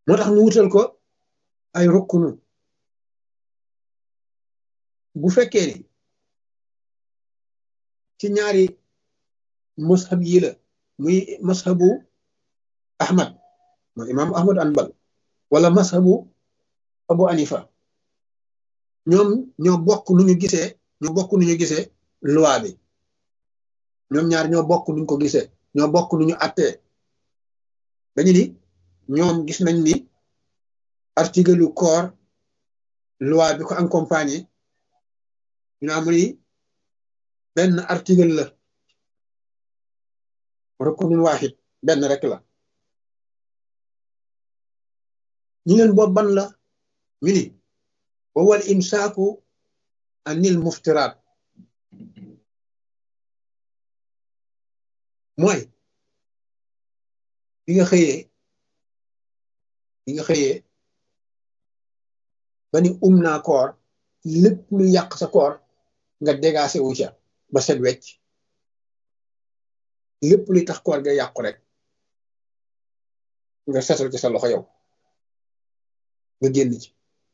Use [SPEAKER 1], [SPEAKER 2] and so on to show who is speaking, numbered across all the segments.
[SPEAKER 1] moo tax ñu wutal ko ay rukkunu bu fekkee ni ci ñaari mashab yi la muy mashabu ahmad mooy imaamu ahmad anbal wala mashabu abu anifa ñoom ñoo bokk nu ñu gisee ñoo bokk nu ñu gisee loi bi ñoom ñaar ñoo bokk nuñ ko gisee ñoo bokk nu ñu attee dañu ni ñoom gis nañ ni article lu corps loi bi ko accompagné ñu am ni benn article la rukunun waaxid benn rek la ñu leen boobu ban la ñu ni wawal imsaaku anil muftiraat mooy bi nga xëyee bi nga xëyee ba ni um naa koor lépp lu yàq sa koor nga dégagé wu ca ba set wecc lépp luy tax koor ga yàqu rek nga setal ci sa loxo yow nga génn ci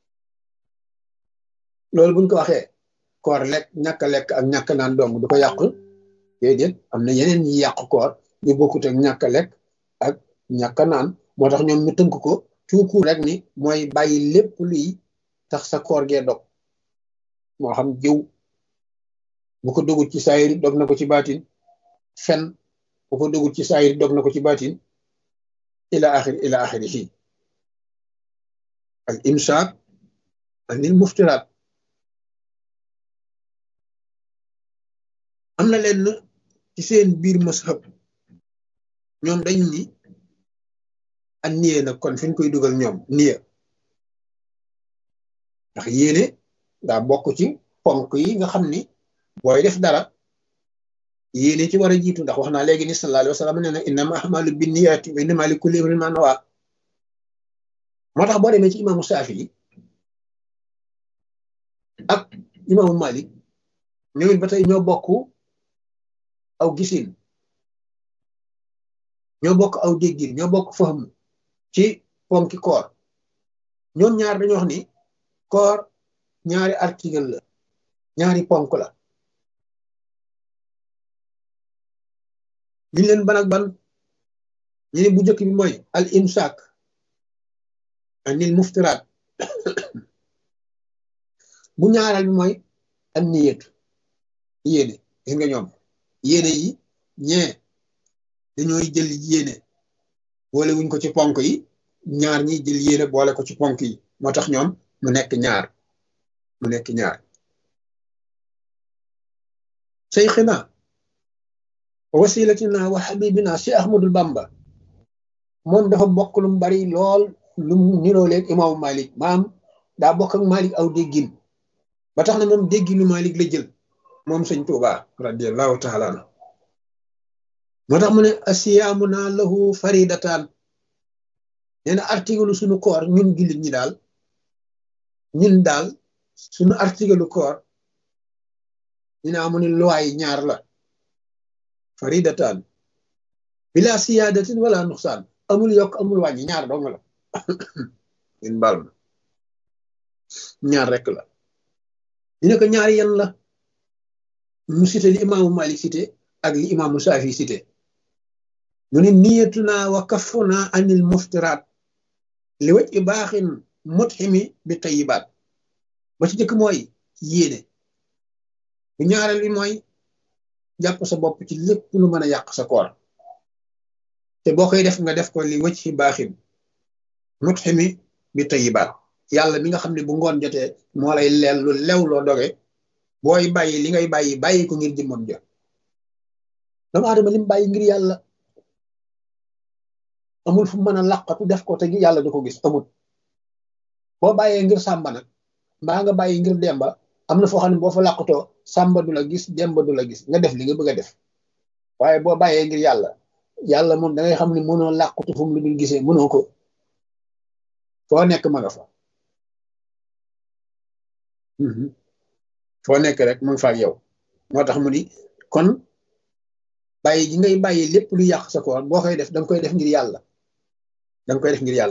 [SPEAKER 1] loolu buñ ko waxee koor lekk ñàkk lekk ak ñàkk naan dong du ko yàq déedéet am na yeneen ñi yàq koor ñu bokkut ak ñàkk lekk ak ñàkk naan moo tax ñoom ñu tënk ko tuuku rek ni mooy bàyyi lépp luy tax sa koor gee dog moo xam jiw bu ko dogut ci saayir dog na ko ci baatin fen bu ko dogut ci saayir dog na ko ci baatin ila axir ila axiri fii al imsaak anil muftiraat am na leen ci seen biir mashab ñoom dañ ni ak niye nag kon fi ñu koy dugal ñoom niye ndax yéene daa bokk ci ponk yi nga xam ni booy def dara yéene ci war a jiitu ndax wax naa léegi ni sallallahu alayhi wa sallam nee na innama ahmalu binniyaati wa innama li kulli imrin ma nawa moo tax boo demee ci imaamu Saafi ak imaamu Malik ñoom it ba tey ñoo bokk aw gisin ñoo bokk aw déggin ñoo bokk faham ci ponki koor ñoom ñaar dañoo wax ni koor ñaari article la ñaari ponk la ñu leen ban ak ban ñu ne bu njëkk bi mooy al imsak anil muftiraat bu ñaareel bi mooy an niyatu yéene gis nga ñoom yéene yi ñee dañooy jël yéene boole wuñ ko ci ponk yi ñaar ñi jël yéene boole ko ci ponk yi moo tax ñoom mu nekk ñaar mu nekk ñaar seyxina wasilatina wa xabibina si ahmadul bamba moom dafa bokk lu mu bari lool lu mu niroo leeg imaamu malik maam daa bokk ak malik aw déggin ba tax na moom dégginu malik la jël moom sëñ Tuuba radiallahu taala anhu moo tax mu ne asiyaamu naa lahu faridataan nee na article suñu koor ñun jullit ñi daal ñun daal suñu article koor ñu ne amu ne luwaay ñaar la faridataan bila siyaadatin wala nuxsaan amul yokk amul wàññi ñaar dong la ñun baal ma ñaar rek la ñu ne ko ñaari yan la mu cité li imaamu Malik cité ak li imaamu Saafi cité mu ne niyatuna wa kafuna anil muftiraat li waj i baaxin mutximi bi tayibaat ba ci jëkk mooy yéene bu ñaareel bi mooy jàpp sa bopp ci lépp lu mën a yàq sa koor te boo koy def nga def ko li waj i baaxin mutximi bi tayibaat yàlla mi nga xam ne bu ngoon jotee moo lay leel lu lew loo doge booy bàyyi li ngay bàyyi bàyyi ko ngir jëmmam ja doomu aadama lim bàyyi ngir yàlla amul fu mën a làqatu def ko te yàlla du ko gis amul boo bàyyee ngir sàmba nag mbaa nga bàyyi ngir demba am na foo xam ne boo fa làqatoo sàmba du la gis demba du la gis nga def li nga bëgg a def waaye boo bàyyee ngir yàlla yàlla moom da ngay xam ne mënoo làqatu fu mu lu dul gisee mënoo ko foo nekk ma nga fa foo nekk rek mu ngi fa ak yow moo tax mu ni kon bàyyi gi ngay bàyyi lépp lu yàq sa koor boo koy def danga koy def ngir yàlla danga koy def ngir yàlla